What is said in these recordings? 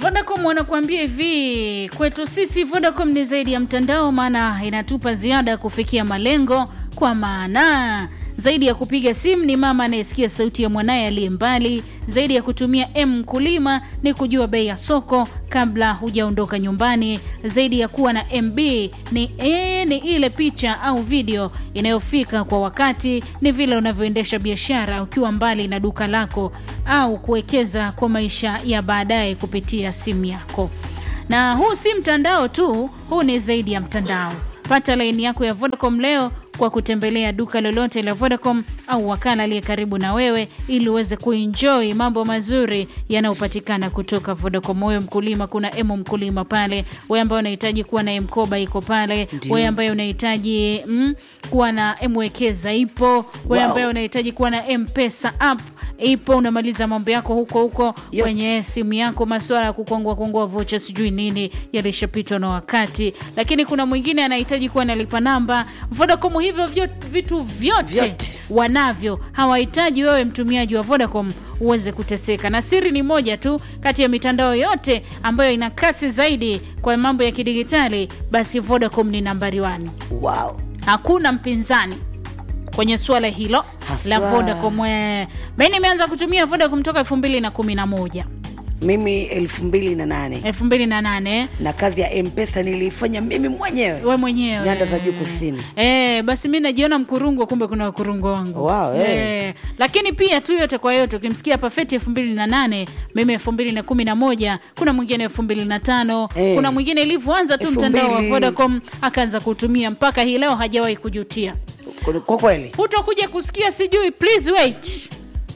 Vodacom wanakuambia hivi, kwetu sisi Vodacom ni zaidi ya mtandao, maana inatupa ziada ya kufikia malengo, kwa maana zaidi ya kupiga simu ni mama anayesikia sauti ya mwanaye aliye mbali. Zaidi ya kutumia M mkulima ni kujua bei ya soko kabla hujaondoka nyumbani. Zaidi ya kuwa na MB ni, e, ni ile picha au video inayofika kwa wakati. Ni vile unavyoendesha biashara ukiwa mbali na duka lako au kuwekeza kwa maisha ya baadaye kupitia simu yako. Na huu si mtandao tu, huu ni zaidi ya mtandao. Pata laini yako ya Vodacom leo kwa kutembelea duka lolote la Vodacom au wakala aliye karibu na wewe ili uweze kuenjoy mambo mazuri yanayopatikana kutoka Vodacom. Wewe mkulima, kuna emo mkulima pale. Wewe ambaye unahitaji kuwa na mkoba iko pale. Wewe ambaye unahitaji mm, kuwa na mwekeza ipo. Wewe Wow. ambaye unahitaji kuwa na mpesa app ipo. Unamaliza mambo yako huko huko Yote. kwenye simu yako. Masuala ya kukongwa kongwa vocha sijui nini yalishapitwa na wakati, lakini kuna mwingine anahitaji kuwa nalipa namba. Vodacom hivyo vyo, vitu vyote, Vyote. wanavyo, hawahitaji wewe mtumiaji wa Vodacom uweze kuteseka. Na siri ni moja tu, kati ya mitandao yote ambayo ina kasi zaidi kwa mambo ya kidigitali, basi Vodacom ni nambari wani, wow. hakuna mpinzani kwenye suala hilo Haswa. la Vodacom. Eh, Mimi nimeanza kutumia Vodacom toka elfu mbili na kumi na moja mimi elfu mbili na nane elfu mbili na nane na kazi ya mpesa niliifanya mimi mwenyewe we mwenyewe Nyanda za juu kusini. Eh, basi mi najiona mkurungwa, kumbe kuna wakurungwa wangu Wow, eh. Eh, lakini pia tu yote kwa yote, ukimsikia Pafeti elfu mbili na nane mimi elfu mbili na kumi na moja kuna mwingine elfu mbili na tano Eh. kuna mwingine ilivyoanza tu Elfu mtandao wa mbili. Vodacom akaanza kutumia mpaka hii leo hajawahi kujutia. kwa kweli Hutakuja kusikia sijui please wait,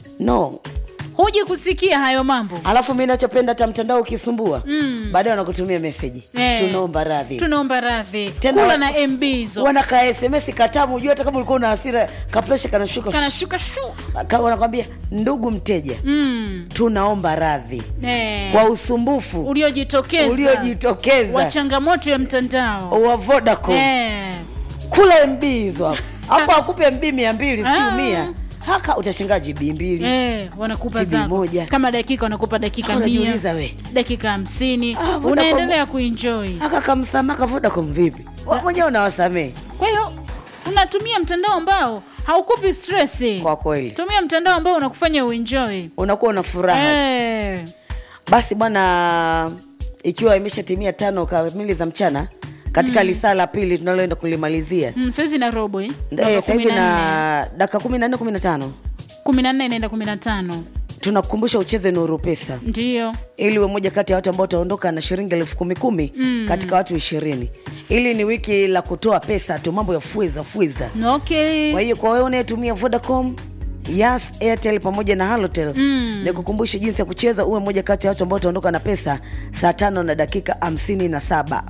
no huji kusikia hayo mambo. alafu mi nachopenda hata mtandao ukisumbua mm. baadaye wanakutumia meseji Eh. tunaomba radhi Tunaomba radhi, Tena kula wa- na MB hizo wanaka sms katamu ujua hata kama ulikuwa una hasira kapresha kanashuka kanashuka shu Ka- wanakwambia ndugu mteja mm. tunaomba radhi eh. kwa usumbufu uliojitokeza uliojitokeza wa changamoto ya mtandao wa vodacom eh. kula mb hizo hapo hapo akupe mb mia mbili Ah. siu mia haka utashingaa gb mbili Eh, wanakupa GB zako moja. kama dakika wanakupa dakika Ah, mia unajiuliza we. dakika hamsini Ah, Vodacom- unaendelea kuenjoy haka kamsamaka vodacom vipi Wa- mwenyewe unawasamehe kwa hiyo unatumia mtandao ambao haukupi stress kwa kweli tumia mtandao ambao unakufanya uenjoy unakuwa una furaha eh. basi bwana ikiwa imeshatimia tano kamili za mchana katika lisaa la pili tunaloenda kulimalizia mm, saizi na robo eh? Eh, saizi na dakika kumi na nne kumi na tano kumi na nne inaenda kumi na tano tunakukumbusha ucheze nuru pesa ndio ili uwe moja kati ya watu ambao utaondoka na shilingi elfu kumi kumi mm. katika watu ishirini ili ni wiki la kutoa pesa tu mambo ya fueza fueza okay kwa hiyo kwa wewe unayetumia vodacom yas airtel pamoja na halotel mm. nikukumbushe jinsi ya kucheza uwe moja kati ya watu ambao utaondoka na pesa saa tano na dakika hamsini na saba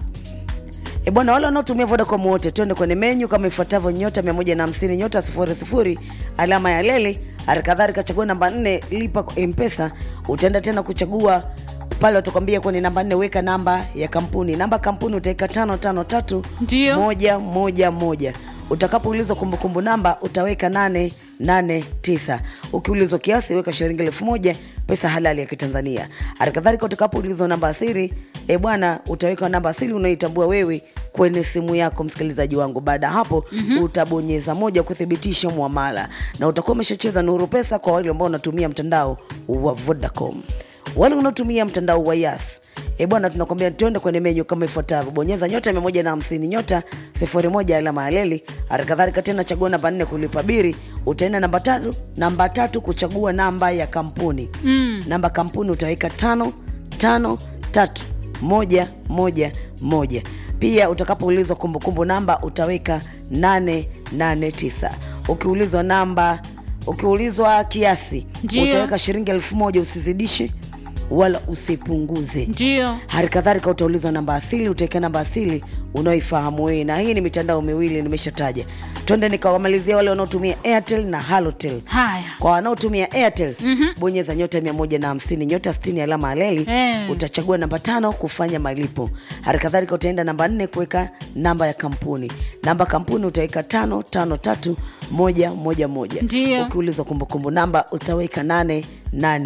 E bwana, wale wanaotumia Vodacom wote, twende kwenye menyu kama ifuatavyo: nyota 150 nyota sifuri sifuri alama ya leli. Hali kadhalika chagua namba nne, lipa kwa M-Pesa. Utaenda tena kuchagua pale, watakwambia kwenye namba nne, weka namba ya kampuni. Namba ya kampuni utaweka tano tano tatu Ndio. moja moja moja. Utakapoulizwa kumbukumbu namba utaweka nane nane tisa. Ukiulizwa kiasi weka shilingi elfu moja pesa halali ya Kitanzania. Hali kadhalika utakapoulizwa namba asiri, e bwana, utaweka namba asili unaitambua wewe kwenye simu yako, msikilizaji wangu. Baada ya hapo mm-hmm. utabonyeza moja kuthibitisha mwamala na utakuwa umeshacheza Nuru Pesa kwa wale ambao wanatumia mtandao wa Vodacom. Wale wanaotumia mtandao wa Yas E bwana, tunakwambia tuende kwenye menyu kama ifuatavyo: bonyeza nyota mia moja na hamsini nyota sifuri moja alama ya leli. Hali kadhalika tena chagua namba nne kulipa biri. Utaenda namba tatu, namba tatu kuchagua namba ya kampuni mm. namba kampuni utaweka tano tano tatu moja moja moja. Pia utakapoulizwa kumbukumbu namba utaweka nane nane tisa. Ukiulizwa namba, ukiulizwa kiasi Ndio. utaweka shilingi elfu moja usizidishe wala usipunguze ndio hali kadhalika utaulizwa namba asili utaweka namba asili unaoifahamu wewe na hii ni mitandao miwili nimeshataja twende nikawamalizia wale wanaotumia airtel na halotel haya kwa wanaotumia airtel mm-hmm. bonyeza nyota mia moja na hamsini nyota stini alama aleli Eh. utachagua namba tano kufanya malipo hali kadhalika utaenda namba nne kuweka namba ya kampuni namba kampuni utaweka tano tano tatu moja moja moja Ndio. ukiulizwa kumbukumbu namba utaweka nane nane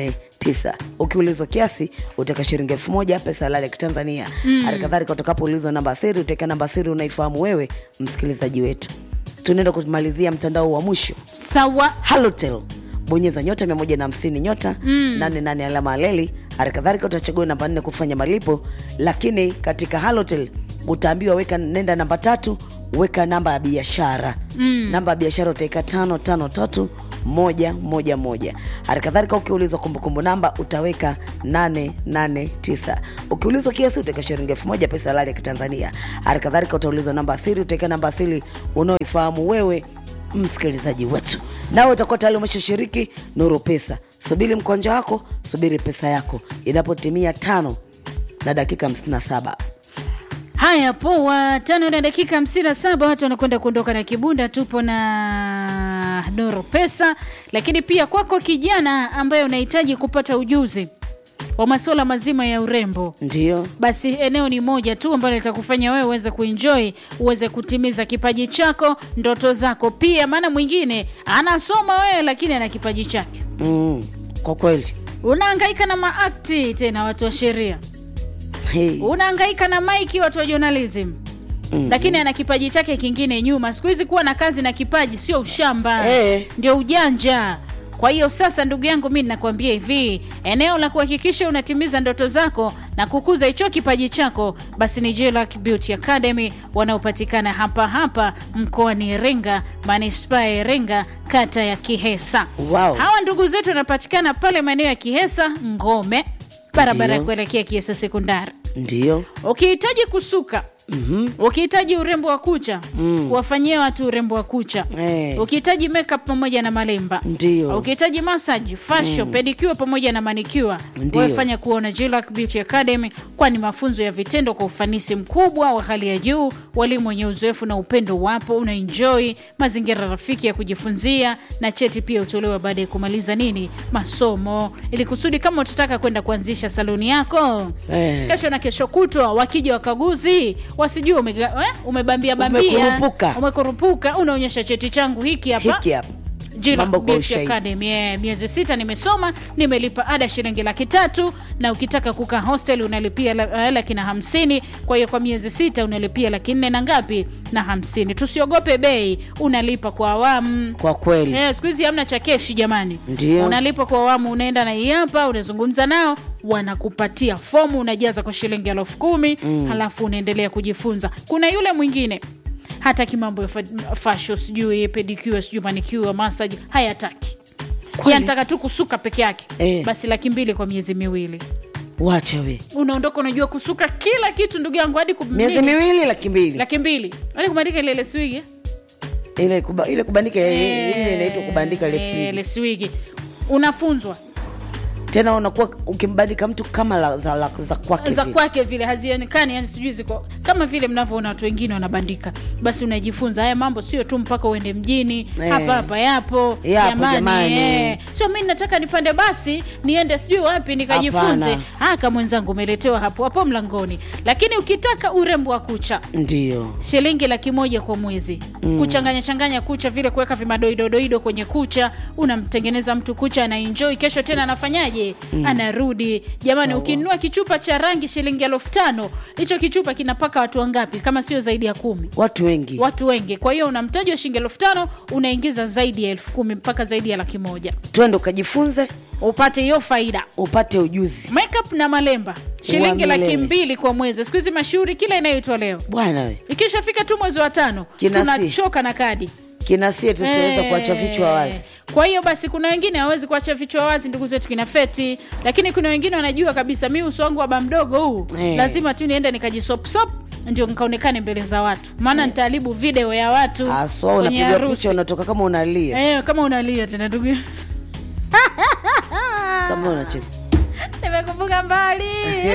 tisa ukiulizwa kiasi utaweka shilingi elfu moja pesa halali ya kitanzania hali kadhalika utakapoulizwa namba ya siri utaweka namba ya siri unaifahamu wewe msikilizaji wetu tunaenda kumalizia mtandao wa mwisho sawa halotel bonyeza nyota 150 nyota mm. 88 alama aleli hali kadhalika utachagua namba nne kufanya malipo lakini katika halotel utaambiwa weka nenda namba tatu weka namba ya biashara mm. namba ya biashara utaweka tano tano tatu moja moja moja hali kadhalika ukiulizwa kumbukumbu namba utaweka 889 ukiulizwa kiasi utaweka shilingi elfu moja pesa halali ya kitanzania hali kadhalika utaulizwa namba asili utaweka namba asili unaoifahamu wewe msikilizaji wetu nawe utakuwa tayari umeshashiriki nuru pesa subiri mkonja wako subiri pesa yako inapotimia tano na dakika 57 haya poa tano na dakika 57 watu wanakwenda kuondoka na kibunda tupo na nuru pesa lakini pia kwako kijana ambaye unahitaji kupata ujuzi wa masuala mazima ya urembo ndio basi eneo ni moja tu ambalo litakufanya wewe uweze kuenjoy uweze kutimiza kipaji chako ndoto zako pia maana mwingine anasoma wewe lakini ana kipaji chake mm, kwa kweli unaangaika na maakti tena watu wa sheria hey. unaangaika na maiki watu wa journalism Mm. lakini ana kipaji chake kingine nyuma siku hizi kuwa na kazi na kipaji sio ushamba Eh. ndio ujanja kwa hiyo sasa ndugu yangu mi nakwambia hivi eneo la kuhakikisha unatimiza ndoto zako na kukuza hicho kipaji chako basi ni Jelac Beauty Academy wanaopatikana hapa hapa mkoani Iringa manispaa ya Iringa kata ya Kihesa Wow. hawa ndugu zetu wanapatikana pale maeneo ya Kihesa Ngome barabara ya Ndio. kuelekea Kihesa sekondari ndio ukihitaji kusuka mm-hmm. ukihitaji urembo wa kucha Mm. wafanyie watu urembo wa kucha Eh. ukihitaji makeup pamoja na malemba Ndio. ukihitaji massage fashion pedicure pamoja na manicure Ndio. wafanya kuona Jillac Beauty Academy kwani mafunzo ya vitendo kwa ufanisi mkubwa wa hali ya juu walimu wenye uzoefu na upendo wapo una enjoy mazingira rafiki ya kujifunzia na cheti pia utolewa baada ya kumaliza nini masomo ili kusudi kama utataka kwenda kuanzisha saluni yako Eh. kesho na kesho kutwa wakija wakaguzi wasijue umega- eh, umebambia bambia Umekurupuka. umekurupuka unaonyesha cheti changu hiki hapa hiki hapa Jillac Mambo kwa Beauty ushahidi. Academy. Eh, miezi sita nimesoma nimelipa ada shilingi laki tatu na ukitaka kukaa hostel unalipia la- eh, laki na hamsini kwa hiyo kwa miezi sita unalipia laki nne na ngapi na hamsini tusiogope bei unalipa kwa awamu kwa kweli Eh, siku hizi hamna cha keshi jamani Ndio. unalipa kwa awamu unaenda na hii hapa unazungumza nao wanakupatia fomu unajaza kwa shilingi elfu kumi mm. halafu unaendelea kujifunza kuna yule mwingine hata kimambo ya fa- fashion sijui pedicure sijui manicure massage hayataki Kweli? yanataka tu kusuka peke yake Eh. basi laki mbili kwa miezi miwili wacha we unaondoka unajua kusuka kila kitu ndugu yangu hadi kum- miezi nini? miwili laki mbili laki mbili hadi kumandika ile leswigi ile, kuba, ile kubandika ile inaitwa kubandika lesi leswigi unafunzwa tena unakuwa ukimbandika mtu kama la, za, la, za kwake za vile. kwake vile hazionekani yani sijui ziko kama vile mnavyoona watu wengine wanabandika basi unajifunza haya mambo sio tu mpaka uende mjini Eh. hapa hapa yapo Yapo, jamani. eh. sio mi nataka nipande basi niende sijui wapi nikajifunze Hapana. haka mwenzangu umeletewa hapo hapo mlangoni lakini ukitaka urembo wa kucha ndio shilingi laki moja kwa mwezi mm. kuchanganya changanya kucha vile kuweka vimadoidodoido kwenye kucha unamtengeneza mtu kucha anaenjoy kesho tena anafanyaje mm. anarudi jamani Sawa. ukinunua kichupa cha rangi shilingi elfu tano hicho kichupa kinapaka watu wangapi kama sio zaidi ya kumi watu wengi watu wengi kwa hiyo una mtaji wa shilingi elfu tano unaingiza zaidi ya elfu kumi mpaka zaidi ya laki moja twende ukajifunze upate hiyo faida upate ujuzi makeup na malemba shilingi Wa laki milele. mbili kwa mwezi siku hizi mashuhuri kila inayoitwa leo bwana we ikishafika tu mwezi wa tano Kinasi. tunachoka na kadi kinasie tusiweza Eh, kuacha vichwa wazi kwa hiyo basi kuna wengine hawezi kuacha vichwa wazi ndugu zetu kina feti lakini kuna wengine wanajua kabisa mi uso wangu wa bamdogo huu Eh. lazima tu niende nikajisopsop ndio nikaonekane mbele za watu maana nitaharibu video ya watu haswa kwenye unapiga harusi. picha unatoka kama unalia Eh, kama unalia tena ndugu Sasa unacheka nimekumbuka mbali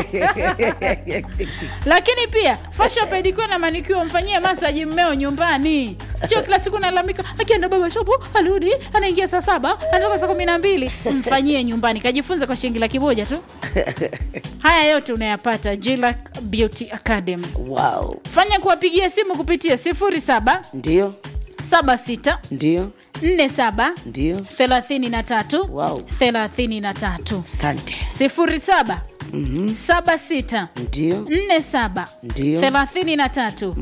lakini pia fashion pedicure na manicure mfanyie masaji mmeo nyumbani sio kila siku nalalamika akienda baba shopo arudi anaingia saa saba anatoka saa kumi na mbili mfanyie nyumbani kajifunza kwa shilingi laki moja tu haya yote unayapata Jillac Beauty Academy wow fanya kuwapigia simu kupitia 07 ndio 76 ndio 47 ndio 33 Wow. 33 sante 07 76 ndio 47 Ndio. 33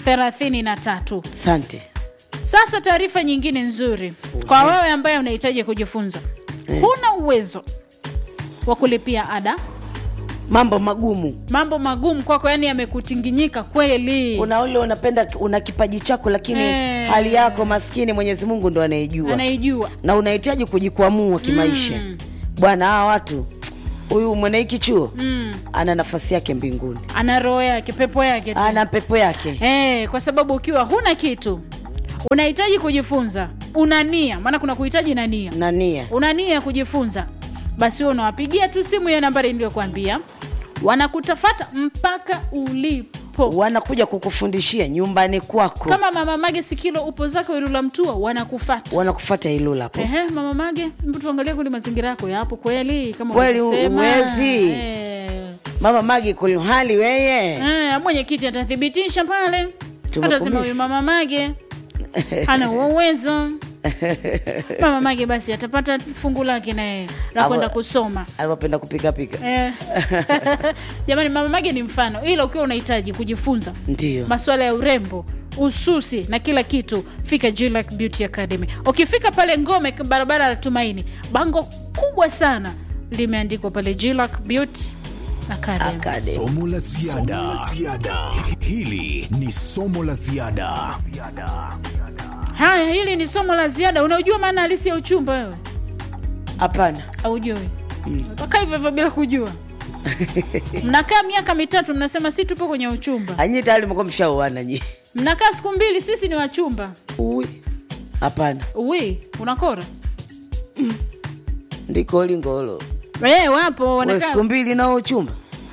33 sante sasa taarifa nyingine nzuri kwa wewe ambaye unahitaji kujifunza huna uwezo wa kulipia ada mambo magumu mambo magumu kwako yani yamekutinginyika kweli una ule unapenda una kipaji chako lakini Eh. hali yako maskini mwenyezi mungu ndo anaijua anaijua na unahitaji kujikwamua kimaisha Mm. bwana hawa watu huyu mwenye hiki chuo mm. ana nafasi yake mbinguni ana roho yake pepo yake tu. ana pepo yake Eh, kwa sababu ukiwa huna kitu unahitaji kujifunza una nia maana kuna kuhitaji na nia na nia una nia ya kujifunza basi wewe unawapigia tu simu ya nambari niliyokuambia wanakutafata mpaka ulipo wanakuja kukufundishia nyumbani kwako kama mama mage sikilo upo zako ilula mtua wanakufata wanakufata ilula hapo Ehe, mama mage mbu tuangalie kule mazingira yako yapo kweli kama Kweli ulivyosema. huwezi. Eh. mama magi kulihali weye Eh, mwenyekiti atathibitisha pale Tumekumisi. atasema huyu mama mage hana huo uwezo mama mage basi atapata fungu lake naye la Abo- kwenda kusoma alivyopenda kupikapika Eh. jamani mama mage ni mfano ila ukiwa unahitaji kujifunza ndio masuala ya urembo ususi na kila kitu fika Jillac Beauty Academy ukifika pale ngome barabara ya tumaini bango kubwa sana limeandikwa pale Jillac Beauty Academy Academy. somo la ziada hili ni somo la ziada haya hili ni somo la ziada unaujua maana halisi ya uchumba wewe hapana aujui utakaa hivyo hivyo bila kujua mnakaa miaka mitatu mnasema si tupo kwenye uchumba anyi tayari mko mshauana nyi mnakaa siku mbili sisi ni wachumba Ui. hapana uwi unakora ndiko lingolo e, wapo We, wanakaa siku mbili nao uchumba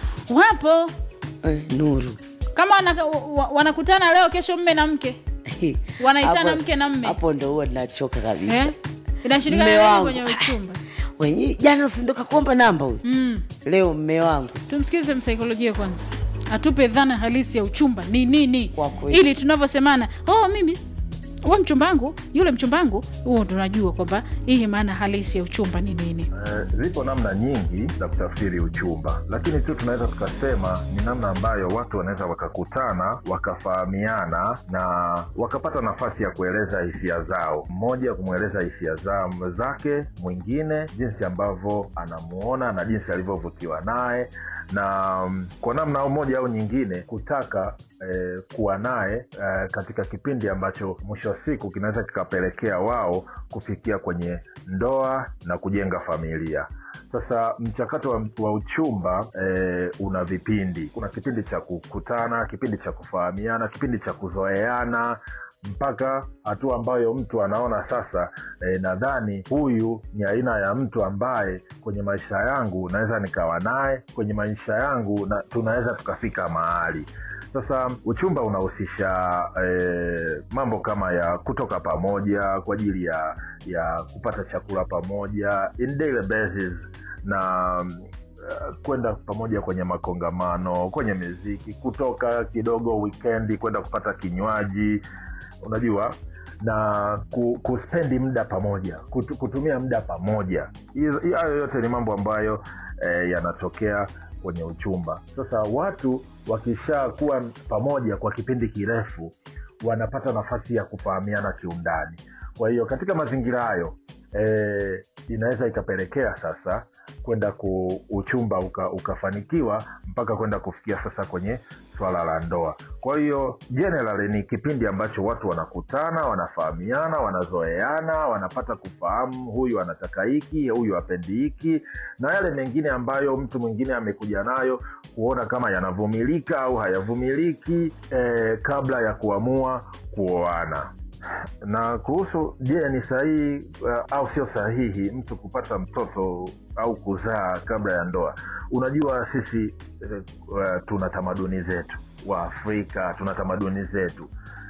wapo eh, nuru kama wanaka, wa- wanakutana leo kesho mme na mke Wanaitana Hapo- mke na mme. hapo ndo huwa nachoka kabisa eh? inashirikana Mme nini wangu. kwenye uchumba wenyi jana usindoka kuomba namba huyu mm. leo mme wangu tumsikilize msaikolojia kwanza atupe dhana halisi ya uchumba ni nini Kwa kweli. ili tunavyosemana oh mimi we mchumbangu yule mchumbangu huo tunajua kwamba hii maana halisi ya uchumba ni nini Eh, zipo namna nyingi za kutafsiri uchumba lakini tu tunaweza tukasema ni namna ambayo watu wanaweza wakakutana wakafahamiana na wakapata nafasi ya kueleza hisia zao mmoja kumweleza hisia za zake mwingine jinsi ambavyo anamuona na jinsi alivyovutiwa naye na mm, kwa namna moja au nyingine kutaka eh, kuwa naye eh, katika kipindi ambacho mwisho wa siku kinaweza kikapelekea wao kufikia kwenye ndoa na kujenga familia sasa mchakato wa, wa uchumba eh, una vipindi kuna kipindi cha kukutana kipindi cha kufahamiana kipindi cha kuzoeana mpaka hatua ambayo mtu anaona sasa eh, nadhani huyu ni aina ya mtu ambaye kwenye maisha yangu naweza nikawa naye kwenye maisha yangu na tunaweza tukafika mahali sasa uchumba unahusisha eh, mambo kama ya kutoka pamoja kwa ajili ya ya kupata chakula pamoja in daily basis na uh, kwenda pamoja kwenye makongamano kwenye miziki kutoka kidogo wikendi kwenda kupata kinywaji unajua na ku, kuspendi muda pamoja kutu, kutumia muda pamoja Hizo- hayo yote ni mambo ambayo eh, yanatokea kwenye uchumba sasa watu wakishakuwa pamoja kwa kipindi kirefu wanapata nafasi ya kufahamiana kiundani kwa hiyo katika mazingira hayo e, inaweza ikapelekea sasa kwenda ku uchumba uka, ukafanikiwa mpaka kwenda kufikia sasa kwenye swala la ndoa kwa hiyo generally ni kipindi ambacho watu wanakutana wanafahamiana wanazoeana wanapata kufahamu huyu anataka hiki huyu apendi hiki na yale mengine ambayo mtu mwingine amekuja nayo kuona kama yanavumilika au hayavumiliki eh, kabla ya kuamua kuoana na kuhusu je ni sahihi uh, au sio sahihi mtu kupata mtoto au kuzaa kabla ya ndoa unajua sisi uh, uh, tuna tamaduni zetu wa afrika tuna tamaduni zetu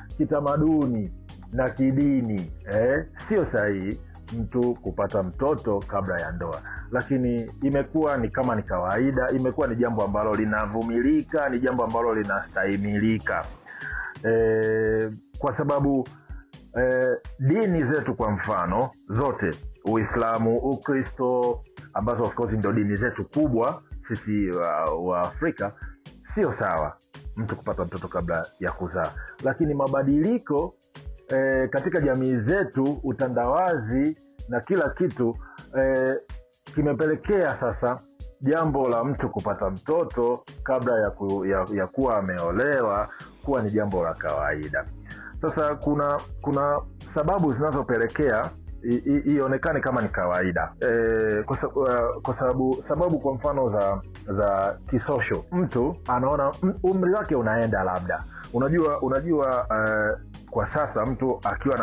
kitamaduni na kidini eh, sio sahihi mtu kupata mtoto kabla ya ndoa lakini imekuwa ni kama ni kawaida imekuwa ni jambo ambalo linavumilika ni jambo ambalo linastahimilika eh, kwa sababu eh, dini zetu kwa mfano zote uislamu ukristo ambazo of course ndio dini zetu kubwa sisi wa, wa afrika sio sawa mtu kupata mtoto kabla ya kuzaa lakini mabadiliko eh, katika jamii zetu utandawazi na kila kitu eh, kimepelekea sasa jambo la mtu kupata mtoto kabla ya, ku, ya, ya kuwa ameolewa kuwa ni jambo la kawaida sasa kuna kuna sababu zinazopelekea i- i- ionekane kama ni kawaida e, kwa, sa- uh, kwa sababu sababu kwa mfano za za kisosho mtu anaona m- umri wake unaenda labda unajua unajua uh, kwa sasa mtu akiwa na